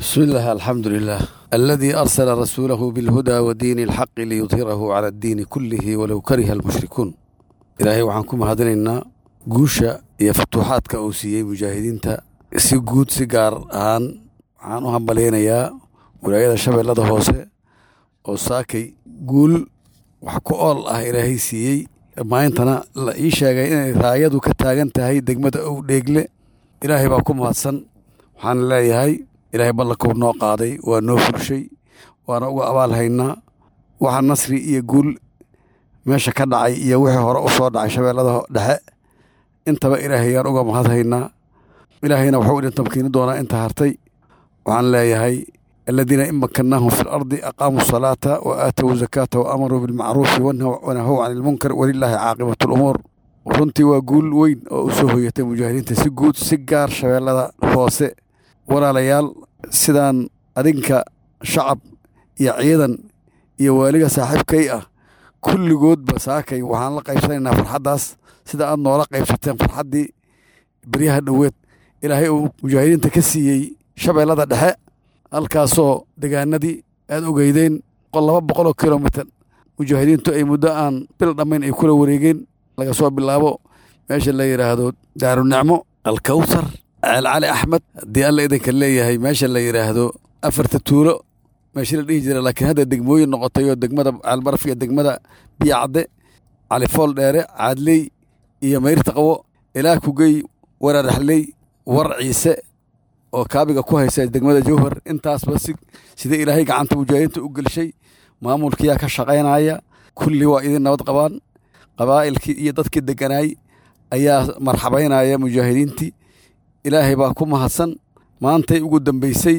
بسم الله الحمد لله الذي أرسل رسوله بالهدى ودين الحق ليظهره على الدين كله ولو كره المشركون إلهي waxaan ku mahadinaynaa guusha iyo futuuxaadka uu siiyey mujaahidiinta si guud si gaar ahaan waxaan u hambalaynayaa wilaayada shabeellada hoose oo saakay guul wax ku ool ah ilaahay siiyey maantana la ii sheegay inay raayadu ka taagan tahay degmada ow dheegle ilaahay baa ku mahadsan waxaan leeyahay ilaahay ballankuu noo qaaday waa noo fulshay waana uga abaal haynaa waxa nasri iyo guul meesha ka dhacay iyo wixii hore u soo dhacay shabeellada dhexe intaba ilaahayaan uga mahad haynaa ilaahayna wuxuu idin tamkiini doonaa inta hartay waxaan leeyahay aladiina in makannaahum fi lardi aqaamuu salaata wa aatow zakaata wa amaruu bilmacruufi wanahow can ilmunkar walilaahi caaqibatu lumuur runtii waa guul weyn oo u soo hoyatay mujaahidiinta si guud si gaar shabeellada hoose walaalayaal sidaan adinka shacab iyo ciidan iyo waaliga saaxiibkay ah kulligoodba saakay waxaan la qaybsanaynaa farxaddaas sida aad noola qaybsateen farxaddii beryaha dhoweed ilaahay uu mujaahidiinta ka siiyey shabeellada dhexe halkaasoo degaanadii aad ogeydeen laba boqoloo kilomitir mujaahidiintu ay muddo aan bil dhammayn ay kula wareegeen laga soo bilaabo meesha la yidhaahdo daarunicmo alkawsar ceel cali axmed haddii alla idinka leeyahay meesha la yidhaahdo afarta tuulo meeshii la dhihi jira laakiin hadda degmooyin noqotay oo degmada ceelbaraf iyo degmada biyacadde califool dheere caadley iyo mayrta qabo ilaa kugey wararaxley war ciise oo kaabiga ku haysa degmada jowhar intaasba si sida ilaahay gacanta mujaahidiinta u gelshay maamulkiyaa ka shaqaynaya kulli waa idin nabad qabaan qabaa'ilkii iyo dadkii degganaay ayaa marxabaynaya mujaahidiintii ilaahay baa ku mahadsan maantay ugu dambeysay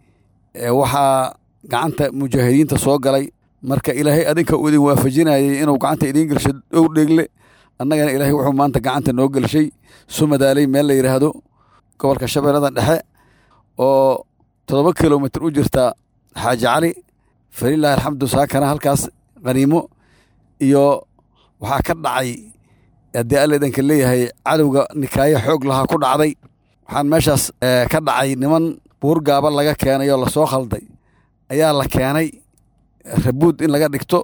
waxaa gacanta mujaahidiinta soo galay marka ilaahay adinka uu idin waafajinayay inuu gacanta idiin gelsho dhow dheegle annagana ilaahay wuxuu maanta gacanta noo gelshay sumadaaley meel la yidhaahdo gobolka shabeellada dhexe oo toddoba kilomitir u jirta xaaji cali falilaahi alxamdu saakana halkaas khaniimo iyo waxaa ka dhacay haddii alla idinka leeyahay cadowga nikaayo xoog lahaa ku dhacday waxaan meeshaas ka dhacay niman buur gaaba laga keenay oo lasoo khalday ayaa la keenay rabuud in laga dhigto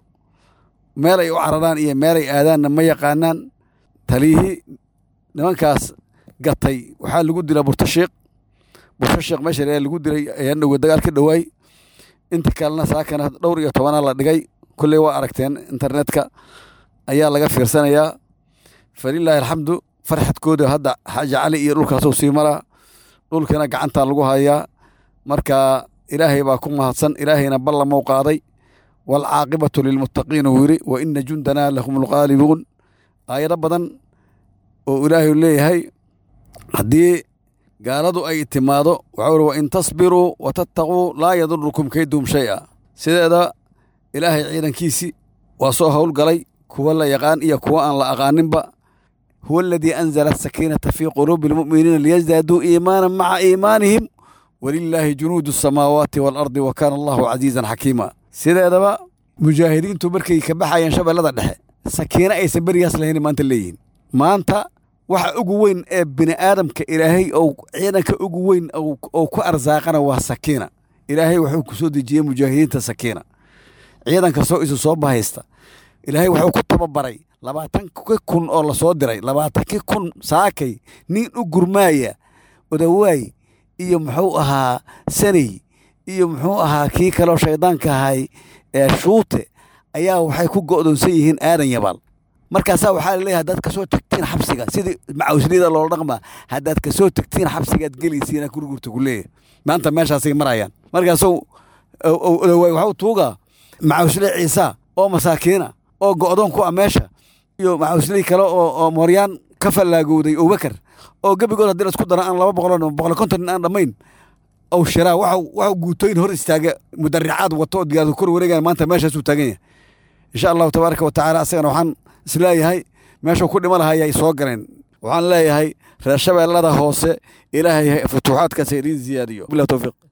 meel ay u cararaan iyo meelay aadaanna ma yaqaanaan taliyihii nimankaas gatay waxaa lagu dilaa burtashiiq burtashiiq meesha lagu dilay ayaan dhowe dagaal ka dhowaay inta kalena saakana dhowr iyo tobanaa la dhigay kulley waa aragteen internetka ayaa laga fiirsanayaa falilaahi alxamdu farxadkooda hadda xaaji cali iyo dhulkaasuu sii maraa dhulkana gacantaa lagu hayaa marka ilaahay baa ku mahadsan ilaahayna ballamou qaaday waalcaaqibatu lilmuttaqiin uu yidhi wa ina jundanaa lahum lqaalibuun aayado badan oo ilaahay leeyahay haddii gaaladu ay timaado waxau uri wa in tasbiruu wa tattaquu laa yadurukum kaydum shay-a sideeda ilaahay ciidankiisii waa soo howlgalay kuwa la yaqaan iyo kuwa aan la aqaaninba huwa aladii anzala asakiinata fii quluubi almu'miniina liyasdaaduu iimaana maca iimaanihim walilaahi junuudu asamaawaati waalardi wa kaana allahu casiizan xakiima sideedaba mujaahidiintu markay ka baxayeen shabeellada dhexe sakiino aysan berigaas lahayn maanta leeyihiin maanta waxa ugu weyn ee bini aadamka ilaahay ou ciidanka ugu weyn ou ku arsaaqana waa sakiina ilaahay wuxuu ku soo dejiyey mujaahidiinta sakiina ciidanka soo isu soo bahaysta ilaahay wuxuu ku tababaray labaatanki kun oo lasoo diray labaatankii kun saakay nin u gurmaaya odawaay iyo muxuu ahaa saney iyo muxuu ahaa kii kaleo shaydaanka ahay ee shuute ayaa waxay ku go'doonsan yihiin aadan yabaal markaasaa waxaa laleeyahay haddaad kasoo tagtiin xabsiga sidii macawsliyada loola dhaqmaa haddaad kasoo tagtiin xabsigaad gelaysiina gurgurta ku leeyahay maanta meeshaasay marayaan markaasuu odawaay waxuu tuugaa macawsle ciisa oo masaakiina oo go'doon ku ah meesha iyo macawsley kale oo mooryaan ka fallaagowday abubakar oo gebigood haddii laisku daro aan laba boqol boqol konton nin aan dhammayn ow shiraa waxau guutooyin hor istaaga mudaricaad wato oo diyaaradu kor wareegaya maanta meeshaasuu taagan yahay insha allahu tabaaraka wa tacaala asagana waxaan isleeyahay meeshuu ku dhima lahaa ayay soo galeen waxaan leeyahay reer shabeellada hoose ilaahay futuuxaadkaas idiin ziyaadiyo bilah towfiiq